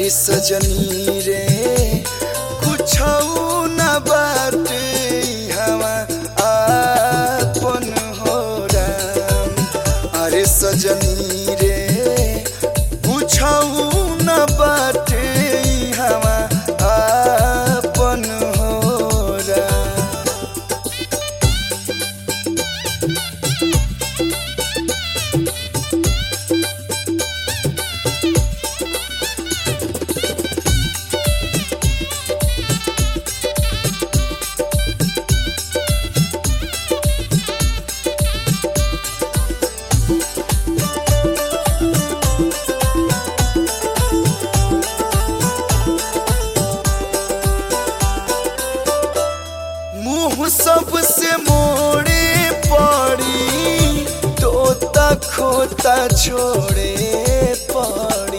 अरे सजनी रे कुछ न बाटे हवा आपन हो राम अरे सजनी रे कुछ न बाटे हवा आपन हो राम मुंह सबसे मोड़े पड़ी तोता खोता छोड़े पड़ी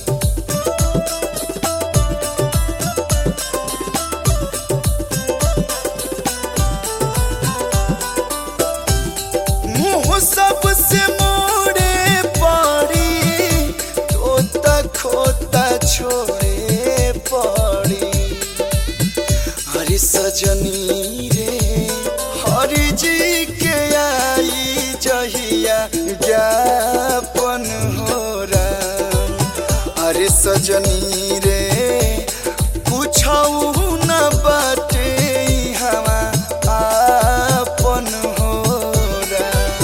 मुंह सबसे मोड़े पड़ी तोता खोता छोड़े पड़ी हरि सजनी रे हरि जी के आई जहिया ज्ञापन हो राम हरि सजनी रे कुछ न बाटे हवा आपन हो राम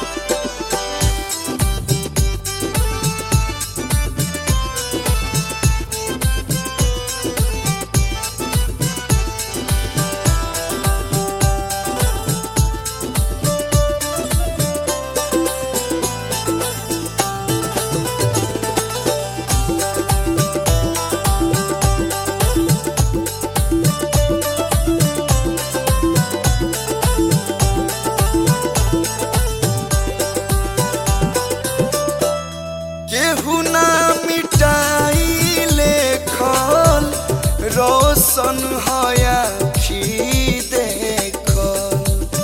केहू ना मिटाई लेखल रोशन हया खी देखल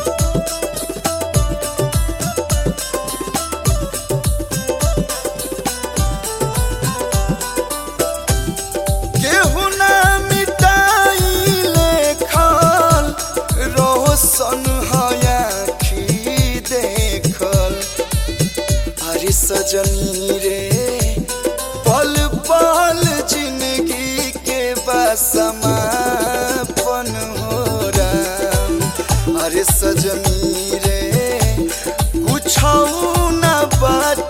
केहू ना मिटाई लेखल रोशन हया खी देखल अरे सजनी रे पल पल जिंदगी के बसमापन हो राम अरे सजनी रे कुछ न बात